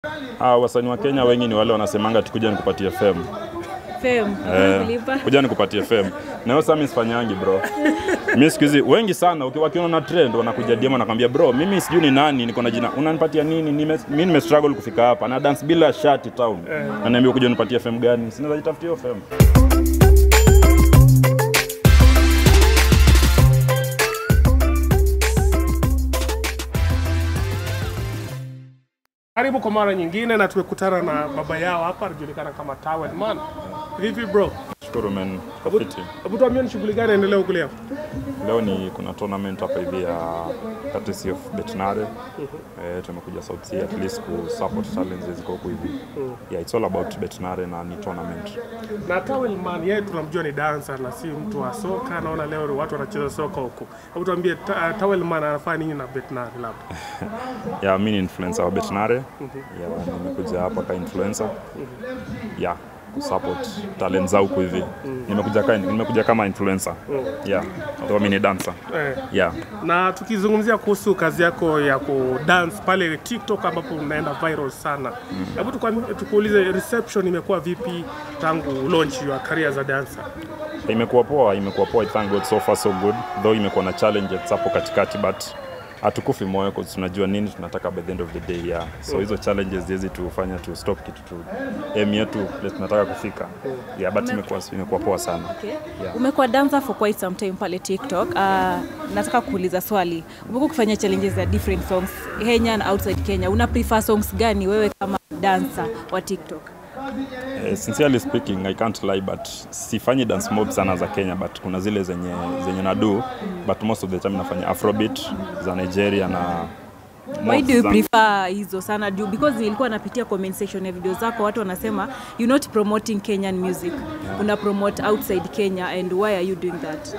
Ah, wasanii wa Kenya wengi ni wale wanasemanga tukuja nikupatie fame. Fame. Eh, Kulipa. kuja nikupatie fame. Na hiyo sami sifanyangi bro. Mimi siku hizi wengi sana uki- wakiona na trend wanakuja DM wanakwambia bro, mimi sijui ni nani, niko na jina. Unanipatia nini? Nime, mimi nime struggle kufika hapa. Na dance bila shati town. Na niambia kuja nipatie fame gani? Sinaweza jitafutia hiyo fame. Karibu kwa mara nyingine na tumekutana na baba yao hapa anajulikana kama Towel Man. Vipi bro? Shukuru man, kwa fiti. Hebu tuambie ni shughuli gani inaendelea huku leo? Leo ni kuna tournament hapa hivi ya courtesy of Betnare. Eh, tumekuja South Sea at least ku support talents ziko huku hivi. Yeah, it's all about Betnare na ni tournament. Na Towel Man yeye tunamjua ni dancer na si mtu wa soka. Naona leo watu wanacheza soka huku. Hebu tuambie ta, Towel Man anafanya nini na Betnari labda? Yeah, mimi ni influencer wa Betnare. Yeah, nimekuja hapa ka influencer. Yeah, kusupport talent zao huku hivi. Nimekuja ka, nimekuja kama influencer. Yeah, although mimi ni dancer. Eh. Yeah. Na tukizungumzia kuhusu kazi yako ya kudance pale TikTok ambapo unaenda viral sana. Hebu tukwam- tukuulize reception imekuwa vipi tangu launch your career as a dancer? imekuwa poa imekuwa poa I thank God so far so good though imekuwa na challenges hapo katikati but hatukufi moyo kwa tunajua nini tunataka by the end of the day yeah. so hizo challenges hizi tufanya tu stop kitu tu aim yetu place tunataka kufika yeah but imekuwa imekuwa poa sana Okay. Yeah. Umekuwa dancer for quite some time pale TikTok. Uh, nataka kuuliza swali. Umekuwa ukifanya challenges za different songs Kenya na outside Kenya. Una prefer songs gani wewe kama dancer wa TikTok? Eh, sincerely speaking I can't lie but sifanyi dance mob sana za Kenya but kuna zile zenye zenye nadu but most of the time nafanya afrobeat za Nigeria na Why most do you za- prefer hizo sana juu because nilikuwa napitia comment section ya video zako watu wanasema you're not promoting Kenyan music. Una promote outside Kenya and why are you doing that?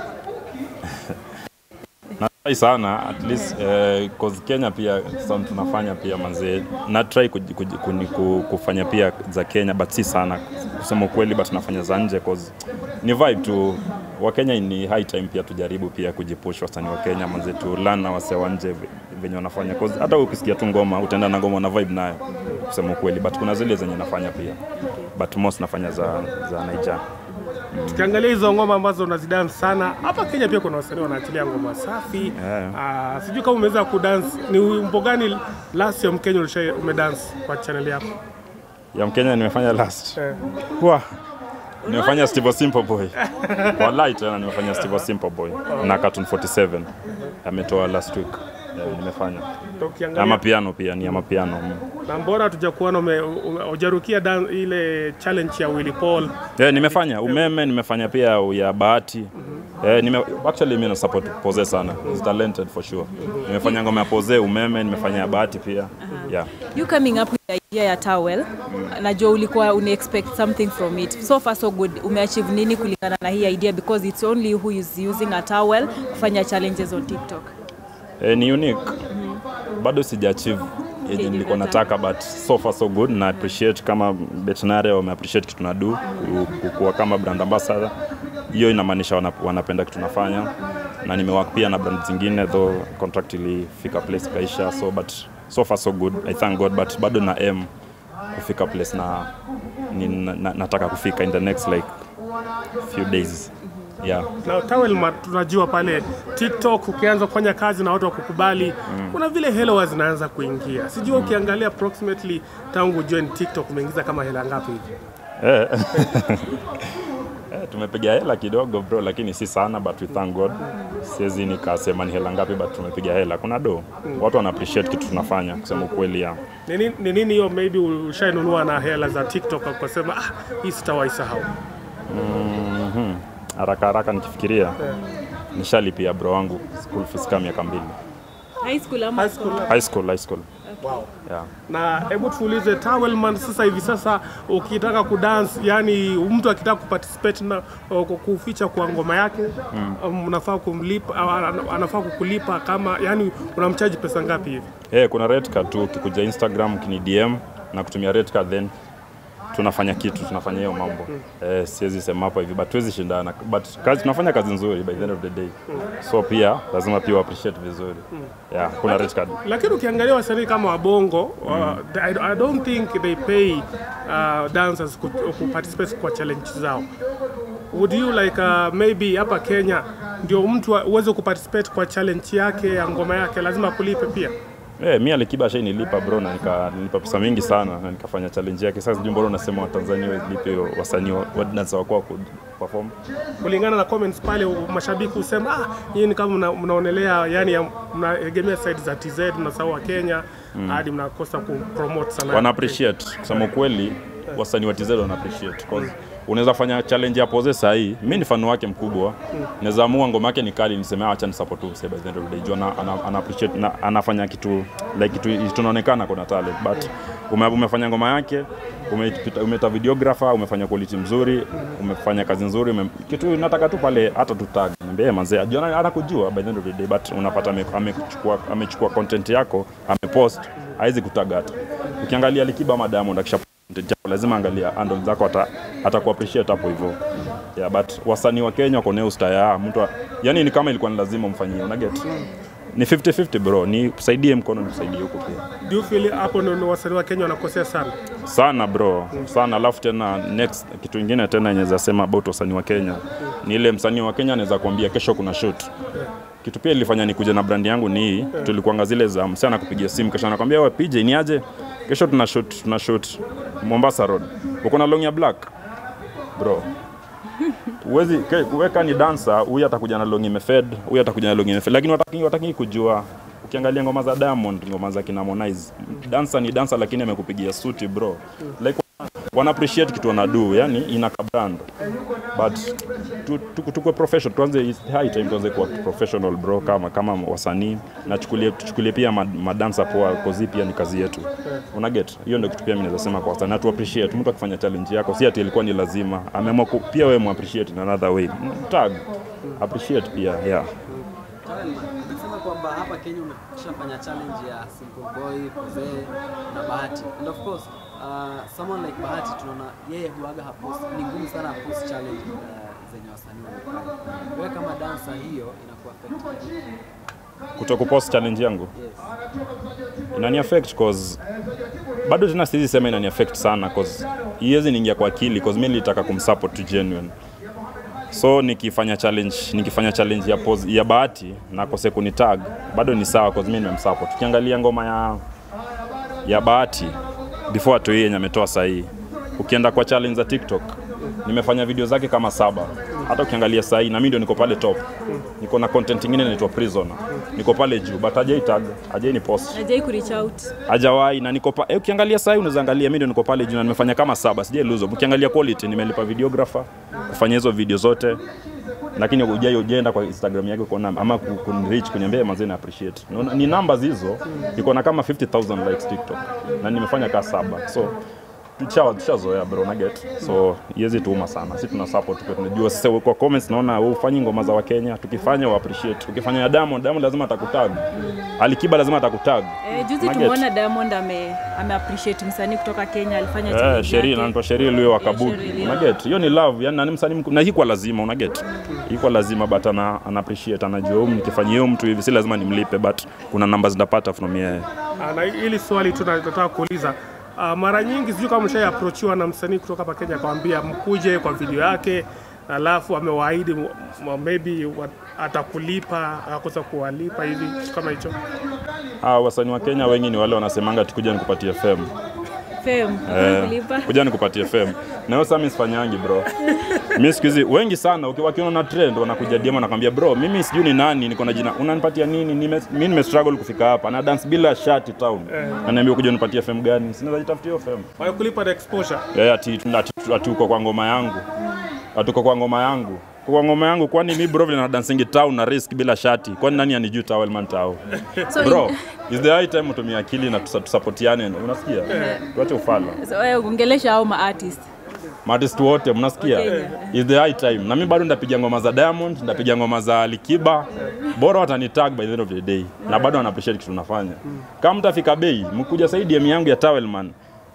Natrai sana at least eh, cause Kenya pia sound tunafanya pia manzee na try kuj, kuj, kuni- ku, kufanya pia za Kenya but si sana kusema ukweli but nafanya za nje cause ni vibe tu wa Kenya ni high time pia tujaribu pia kujipush wasanii wa Kenya manzee tu learn na wasee wa nje ve- venye wanafanya cause hata ukisikia tu ngoma utaenda na ngoma na vibe nayo kusema ukweli but kuna zile zenye nafanya pia but most nafanya za za Nigeria Tukiangalia hizo ngoma ambazo unazidance sana hapa Kenya, pia kuna wasanii wanaachilia ngoma safi Yeah. Ah, sijui kama umeweza kudance. Ni wimbo gani last ya Mkenya ulisha umedance kwa channel yako? ya Mkenya nimefanya last Eh. Wah. Nimefanya Steve Simple Boy. Wallahi tena nimefanya Steve Simple Boy na Cartoon 47. Ametoa last week. Yeah, nimefanya. Ndio Ukiangalia Ama piano pia ni ama piano. Mm. na mbona tuja kuona ume- ume- hujarukia dan- ile challenge ya Willy Paul Yeah, nimefanya umeme, nimefanya pia ya bahati. Eh, nime, actually mimi na support Pose sana. He's talented for sure. Nimefanya ngoma ya Pose, umeme, nimefanya ya bahati pia. Yeah. You coming up with the idea ya towel, najua ulikuwa una expect something from it. So far so good. Umeachieve nini kulingana na hii idea because it's only you who is using a towel kufanya challenges on TikTok. Eh, ni unique. Bado sija achieve yenye Yenye nilikuwa unataka. nataka but so far so good na appreciate kama Betnare wame appreciate kitu nadu kuwa kama brand ambassador. Hiyo inamaanisha wana, wanapenda kitu nafanya na nimework pia na brand zingine though contract ilifika place kaisha so but so far so good I thank God but bado na aim kufika place na, ni, na, na nataka kufika in the next like few days yeah na Towel ma- tunajua pale TikTok ukianza kufanya kazi na watu wakukubali kuna vile hela huwa zinaanza kuingia. Sijui ukiangalia approximately tangu join TikTok umeingiza kama hela ngapi hivi? Eh. Eh, tumepiga hela kidogo bro, lakini si sana but we thank God. Siwezi nikasema ni hela ngapi but tumepiga hela. Kuna do. Watu wana appreciate kitu tunafanya kusema ukweli ya. Ni nini- ni nini hiyo maybe ushainunua na hela za TikTok ukasema ah, hii sitawahi sahau. Mhm. Haraka haraka nikifikiria nishalipia bro wangu school fees kama miaka mbili. High school ama High school. High school, high school. Wow. Yeah. Na hebu tuulize Towelman, sasa hivi sasa ukitaka kudance, yani mtu akitaka kuparticipate na uh, kuficha kwa ngoma yake um, unafaa kumlipa au ana- anafaa kukulipa kama yani unamchaji pesa ngapi hivi? Eh, kuna red card tu ukikuja Instagram ukini DM na kutumia red card then tunafanya kitu tunafanya hiyo mambo eh, siwezi sema hapa hivi but tuwezi shindana but kazi, tunafanya kazi nzuri by the end of the day so pia lazima pia appreciate vizuri yeah, kuna red card lakini ukiangalia wasanii kama wabongo uh, I, I don't think they pay uh, dancers ku, ku participate kwa challenge zao would you like uh, maybe hapa Kenya ndio mtu wa- uweze kuparticipate kwa challenge yake ya ngoma yake lazima kulipe pia Eh, mi Alikiba shai nilipa bro na nika, nilipa pesa mingi sana na nikafanya challenge yake. Sasa sijui mbona unasema Watanzania walipe wasanii wa wa dance wa kwao ku perform. kulingana na comments pale mashabiki husema ah, nyinyi ni kama mna, mnaonelea yani ya- mnaegemea side za TZ mnasahau wa Kenya hadi mnakosa kupromote sana Wana appreciate kusema kweli, wasanii wa TZ wana appreciate cause unaweza fanya challenge ya pose saa hii. Mimi ni fan wake mkubwa, naweza amua ngoma yake ni kali, niseme acha ni support tu by the end of the day. Juu ana, ana, ana appreciate na, anafanya kitu like kitu tunaonekana kuna talent but ume, umefanya ngoma yake umepita- umeta videographer umefanya quality mzuri umefanya kazi nzuri ume, kitu nataka tu pale hata tu tag niambie "Eh, manzee ajua ana- anakujua by the end of the day but unapata ame- amechukua amechukua content yako amepost haizi kutag hata ukiangalia Alikiba ama Diamond akisha content yako lazima angalia handle zako ata atakuappreciate hapo hivyo yeah, but wasanii wa Kenya wako neo star ya mtu wa- yani ni kama ilikuwa ni lazima umfanyie una get ni 50-50 bro ni saidie mkono nikusaidie huko pia do you feel hapo ndio wasanii wa Kenya wanakosea sana sana bro sana alafu tena next kitu ingine tena inaweza sema about wasanii wa Kenya ni ile msanii wa Kenya anaweza kuambia kesho kuna shoot kitu pia ilifanya nikuje na brand yangu ni hii tulikuanga zile za msana kupigia simu kesho anakwambia wewe PJ ni aje kesho tuna shoot tuna shoot Mombasa Road uko na long ya black bro Uwezi ke- kuweka ni dancer, huyu atakuja na long imefed, huyu atakuja na long imefed, lakini wataki, wataki kujua. Ukiangalia ngoma za Diamond, ngoma za kina Harmonize, dancer ni dancer, lakini amekupigia suti bro, like wana appreciate kitu wanadu, yani ina brand but tu- tu- tukuwe professional, tuanze it's high time tuanze kuwa professional bro, kama kama wasanii na chukulie tuchukulie pia mad- madansa poa, kozi pia ni kazi yetu, una get hiyo ndio kitu pia mimi naweza sema kwa wasanii, na tu appreciate mtu akifanya challenge yako, si ati ilikuwa ni lazima, ameamua ku- pia wewe mu appreciate in another way, Mm, tag appreciate pia yeah. Nasema kwamba hapa Kenya umeshafanya challenge ya Simple Boy, Kuzee na Bahati. And of course, uh, someone like Bahati tunaona yeye huaga hapost, ni ngumu sana hapost challenge uh, zenye wasanii wamefanya. Wewe kama dancer hiyo inakuwa affect. kuto kupost challenge yangu Yes. inani affect cause bado tena siwezi sema inani affect sana cause iwezi niingia kwa akili cause mimi nilitaka kumsupport tu genuine so nikifanya challenge nikifanya challenge ya pose, ya bahati na kose kunitag bado ni sawa cause mimi nimemsupport ukiangalia ngoma ya ya bahati before atoe yenye ametoa sahii ukienda kwa challenge za tiktok nimefanya video zake kama saba hata ukiangalia sahii na mimi ndio niko pale top niko na content ingine inaitwa prisoner niko pale juu but hajai tag hajai ni post Hajai ku reach out. hajawahi na niko pa, eh, ukiangalia sasa unaweza angalia mimi ndio niko pale juu na nimefanya kama saba sijai lose ukiangalia quality nimelipa videographer kufanya hizo video zote lakini hujai ujaenda kwa Instagram yake kuona ama ku- kunreach kuniambia mazee na appreciate Unaona, ni numbers hizo iko na kama 50000 likes TikTok na nimefanya kaa saba so tusha- tushazoea bro na get so iwezi tuuma sana si tuna support kwa tunajua sasa kwa comments naona wewe ufanyi ngoma za Wakenya tukifanya wa appreciate ukifanya ya Diamond Diamond lazima atakutag Alikiba lazima atakutag Eh, juzi Una get? tumeona Diamond ame, ame appreciate msanii kutoka Kenya alifanya Eh, challenge sheria yake. anaitwa sheria ile wa Yeah, Kabuki. Sheryl, Una get? Hiyo ni love, yani nani msanii mkuu na hii kwa lazima una get. Hii kwa lazima but ana, ana appreciate anajua huyu nikifanyia huyu mtu hivi si lazima nimlipe but kuna numbers ndapata from yeye. Ah, na hili swali tu na- nataka kuuliza Ah, mara nyingi sijui kama mshai approachiwa na msanii kutoka hapa Kenya akamwambia mkuje kwa video yake alafu amewaahidi m- m- maybe wa- atakulipa akakosa kuwalipa hivi kitu kama hicho Ah, wasanii wa Kenya wengi ni wale wanasemanga tukuja nikupatie fame. Fame, Eh, kulipa. kuja nikupatie fame. Na hiyo sasa mimi sifanyangi bro. Mimi siku hizi wengi sana uki- wakiona na trend wanakuja DM wanakwambia bro, mimi sijui ni nani, niko na jina. Unanipatia nini? Nime, mimi nime struggle kufika hapa. Na dance bila shati town. Na niambia kuja nipatie fame gani? Sinaweza jitafutia hiyo fame. wanakulipa na exposure Yeah, ati, ati, ati uko kwa ngoma yangu ati uko kwa ngoma yangu kwa ngoma yangu kwani mi bro vile na dancing town na risk bila shati kwani nani anijui towel man tao So, bro is the high time utumie akili na tusa- tusapotiane unasikia tuache ufala so, wewe ongelesha au ma artist. maartist wote mnasikia Wakenya. is the high time na mi bado ndapiga ngoma za Diamond ndapiga ngoma za Alikiba bora watanitag by the end of the day na bado wana appreciate kitu tunafanya kama mtafika bei mkuja saidi DM yangu ya towel man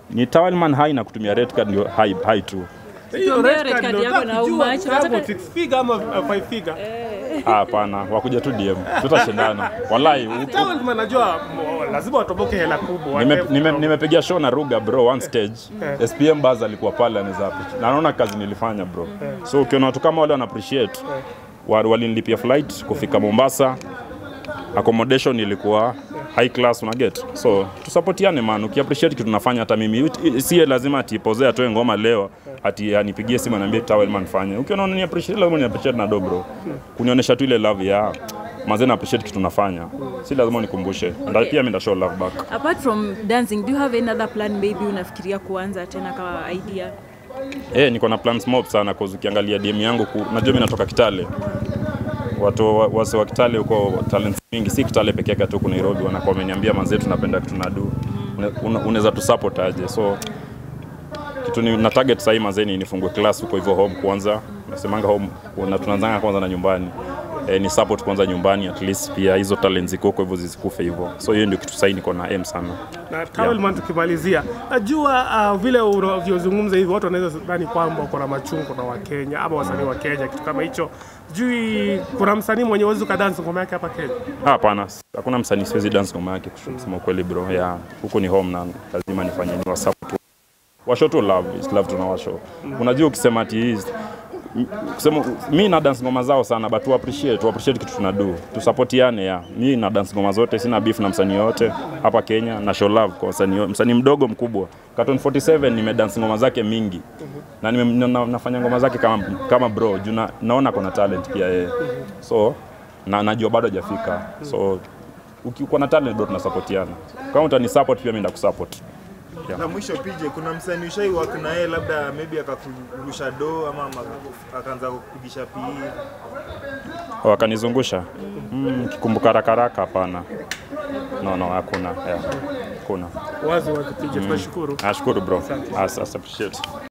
ni Towelman high na kutumia red card ndio high, high tu Hiyo Tuambie red red card card ndio yako na how kujua much? kama Unataka- six figure ama uh, five figure. Ah, hapana wakuja tu DM tutashindana wallahi u- Towelman najua mo- lazima watoboke hela kubwa. Nime- Whatever. nime- nimepigia show na Ruga bro one stage Eh. SPM Buzz alikuwa pale anaweza na naona kazi nilifanya bro so ukiona watu kama wale wana appreciate wa- walinilipia flight kufika Mombasa accommodation ilikuwa high class una get so tusapotiane man ukiappreciate kitu tunafanya hata mimi It- sie lazima atipoze atoe ngoma leo ati anipigie simu aniambie Towelman fanye ukiona unani appreciate lazima ni appreciate na do bro kunionyesha tu ile love ya mazee na appreciate kitu tunafanya si lazima unikumbushe Nda- pia mimi nda show love back apart from dancing do you have any other plan maybe unafikiria kuanza tena kama idea Eh, niko na plans mob sana cause ukiangalia DM yangu ku, najua mimi natoka Kitale. Watu wa- wase wa Kitale huko talents mingi, si Kitale peke yake tu, kuna Nairobi wanakuwa wameniambia manze, tunapenda kitu nadu, unaweza tu support aje? So kitu ni na target sahii mazeni nifungue class huko hivyo home kwanza, nasemanga home na tunaanzanga kwanza na nyumbani eh, ni support kwanza nyumbani at least pia hizo talents ziko huko hivyo zisikufe hivyo, so hiyo ndio kitu sahii niko na aim sana. na Towelman tukimalizia, najua uh, vile unavyozungumza hivi watu wanaweza dhani kwamba uko na machungu na Wakenya ama wasanii wa Kenya, kitu kama hicho. Sijui kuna msanii mwenye uwezo ukadansi ngoma yake hapa Kenya? Ah, Hapana, hakuna msanii siwezi dance ngoma yake kusema ukweli bro. Yeah, huku ni home na lazima nifanye ni wasupport. Washo tu love, is love tunawasho. Unajua ukisema ati hizi kusema mi na dance ngoma zao sana but tu appreciate, tu appreciate kitu tunadu. Tusapotiane ya. Mi na dance ngoma zote, sina beef na msanii yote hapa Kenya na show love kwa msanii msanii mdogo mkubwa. Carton 47 nime dance ngoma zake mingi. Na nime, na, nafanya ngoma zake kama kama bro, juu na, naona kuna talent pia yeye. So na najua bado hajafika. So ukiwa na talent bro tunasapotiana. Kama utani support pia mimi ndakusupport. Na mwisho PJ, kuna msanii ushai work na yeye labda maybe akakurusha do ama ama akaanza kupigisha PE Wakanizungusha. Mm, kikumbuka haraka haraka hapana. No, no, hakuna. Yeah. Hakuna. Wazi wazi, pija, tunashukuru. Nashukuru bro. As, as appreciate.